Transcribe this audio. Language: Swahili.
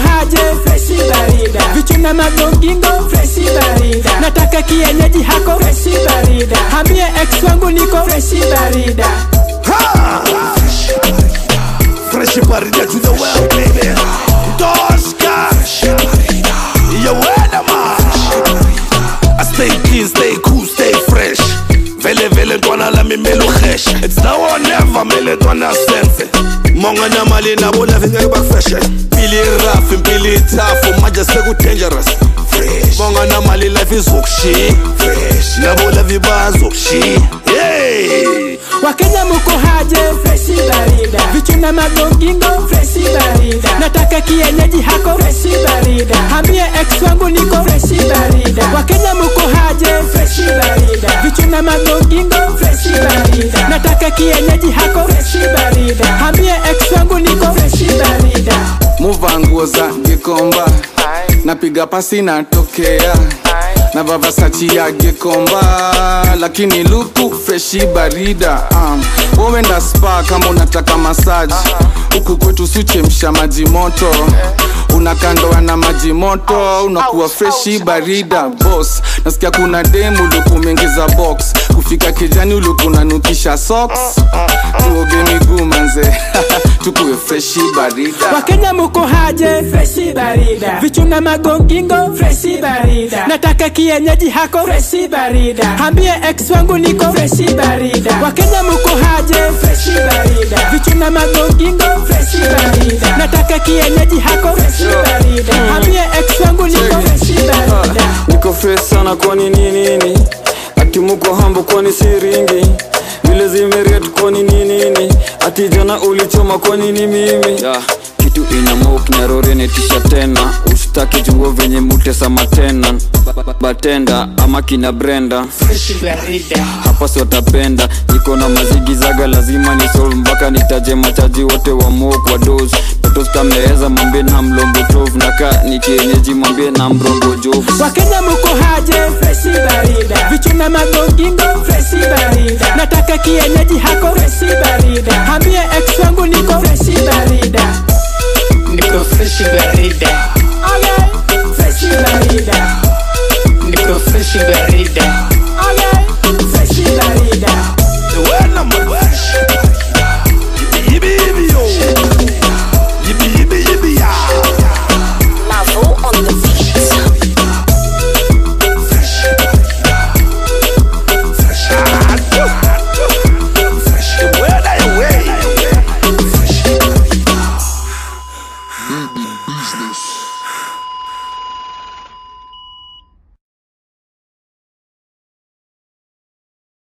haje freshi barida vichuna magongingo freshi barida nataka kienyeji hako freshi barida hambie ex wangu niko freshi barida Fresh barida to the well, baby. Doska. You wanna man. I stay clean, stay cool, stay fresh. Vele vele ntwana la mimelo fresh. It's now or never mele ntwana sense. Monga na mali na bola vinga back fresh. Pili rough, pili tough, maja seku dangerous. Fresh. Monga na mali life is ukshi. Fresh. Na bola vibazo ukshi. Hey. wakenya muko haje freshi barida vichuna magongingo freshi barida nataka kienyeji hako freshi barida hambie ex wangu niko freshi barida wakenya muko haje freshi barida vichuna magongingo freshi barida nataka kienyeji hako freshi barida hambie ex wangu niko freshi barida muva nguo za gikomba napiga pasi natokea na vavasachi ya gikomba lakini luku freshi barida um, wowenda spa kama unataka masaji huku kwetu suchemsha maji moto unakandoa na maji moto unakuwa freshi barida bos nasikia kuna demu uliokumeingiza box kufika kijani uliokunanukisha socks tuoge miguu manze tukuwe freshi barida wakenya muko haje freshi barida vichuna magongingo freshi barida nataka kienyeji hako freshi barida hambie ex wangu niko freshi barida wakenya muko haje freshi barida vichuna magongingo freshi barida nataka kienyeji hako freshi barida hambie ex wangu niko freshi barida niko fresh sana kwani ni nini ati muko hambo kwani siringi vile zimeriet kwani ni nini ati jana ulichoma kwani ni mimi yeah. kitu ina mok narorenetisha tena usitaki jungo venye mutesama tena Ba- ba- batenda ama kina brenda hapa siwatapenda niko na mazigizaga lazima ni solve mpaka nitaje machaji wote wa mok wa dos totostameeza mwambie na mlongo tov naka ni kienyeji mwambie na mrongo jovu wakenya muko haje freshi barida vichuna magongingo freshi barida nataka kienyeji hako freshi barida hambie ex wangu niko freshi barida Niko fresh barida, okay. freshi barida niko fresh barida,